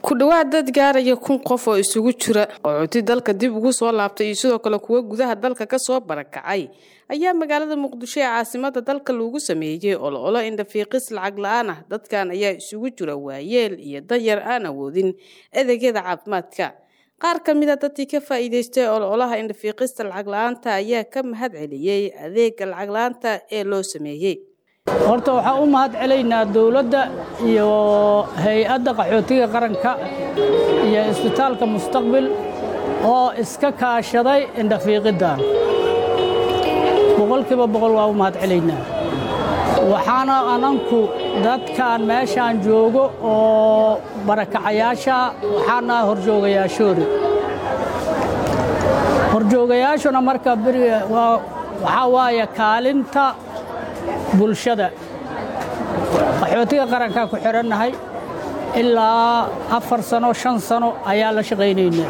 ku dhowaad dad gaaraya kun qof oo isugu jira qaxooti dalka dib ugu soo laabtay iyo sidoo kale kuwa gudaha dalka kasoo barakacay ayaa magaalada muqdisho ee caasimada dalka lagu sameeyey ololo indhafiiqis lacag la-aan ah dadkan ayaa isugu jira waayeel iyo danyar aan awoodin adeegyada caafimaadka qaar ka mid a dadkii ka faa'iidaystay ololaha indhafiiqista lacag la-aanta ayaa ka mahad celiyey adeega lacag la-aanta ee loo sameeyey horta waxaan u mahad celaynaa dowladda iyo hay-adda qaxootiga qaranka iyo isbitaalka mustaqbil oo iska kaashaday indhafiiqiddan boqolkiiba boqol waa u mahad celaynaa waxaana ananku dadkan meeshaan joogo oo barakacayaasha waxaana horjoogayaashoori horjoogayaashuna marka beriga waxaa waaye kaalinta bulshada qaxootiga qarankaa ku xidhannahay ilaa afar sano shan sano ayaa la shaqaynaynaa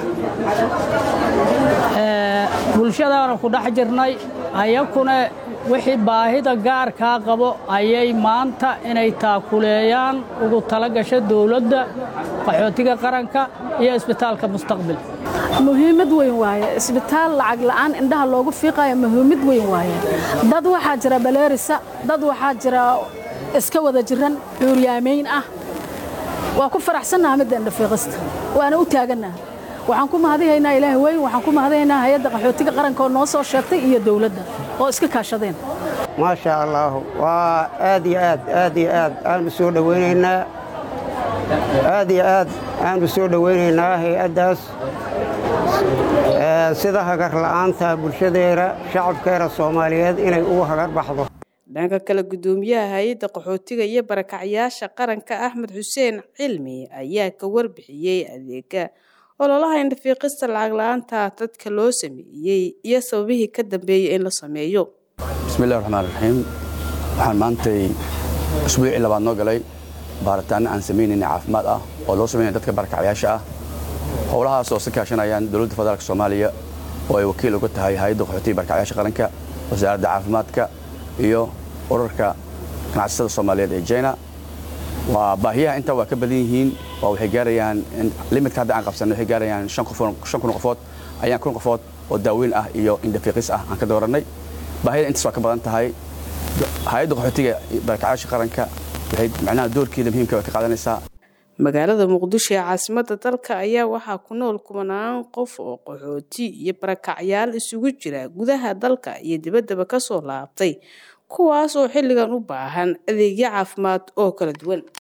bulshadaana ku dhex jirnay ayakuna wixii baahida gaarkaa qabo ayay maanta inay taakuleeyaan ugu tala gasha dowladda qaxootiga qaranka iyo isbitaalka mustaqbil muhiimad weyn waaye isbitaal lacag la'aan indhaha loogu fiiqayo muhiimad weyn waaye dad waxaa jira baleerisa dad waxaa jira iska wada jiran xuuryaamayn ah waa ku faraxsannaha midda indhafiiqista waana u taagannaha waxaan ku mahadihaynaa ilaah weyn waxaan ku mahadihaynaa hay-adda qaxootiga qaranka oo noo soo sheegtay iyo dowladda oo iska kaashadeen maasha allaah waa aad iyo aad aad iyo aad aanu soo dhowaynaynaa aad iyo aad aanu soo dhowaynaynaa hay-addaas sida hagar la'aanta bulshadeena shacabkeena soomaaliyeed inay ugu hagar baxdo dhanka kale guddoomiyaha hay-adda qaxootiga iyo barakacyaasha qaranka axmed xuseen cilmi ayaa ka warbixiyey adeega ololaha indhafiiqista lacag la-aanta dadka loo sameeyey iyo sababihii ka dambeeyey in la sameeyo bismillahi raxmaan raxiim waxaan maantay usbuucii labaad noo galay baaritaanno aan samaynayna caafimaad ah oo loo samaynaya dadka barakacyaasha ah howlahaas oo ka kaashanayaan dowladda federaalk soomaaliya oo ay wakiil uga tahay hay-adda qaxootiga barakacyaasha qaranka wasaaradda caafimaadka iyo urarka ganacsatada soomaaliyeed ee jina waa baahiyaha intaa waa ka badan yihiin waa waxay gaarayaan limitka hadda aan qabsanay waxay gaarayaan shan kun qofood ayaan kun qofood oo daaweyn ah iyo indhafiiqis ah aan ka doorannay baahiyada intaas waa ka badan tahay hay-adda qaxootiga barakacyaasha qaranka waxay macnaha doorkeeda muhiimka way ka qaadanaysaa magaalada muqdisho ee caasimada dalka ayaa waxaa ku nool kumanaan qof oo qaxooti iyo barakacyaal isugu jira gudaha dalka iyo dibaddaba ka soo laabtay kuwaas oo xilligan u baahan adeegyo caafimaad oo kala duwan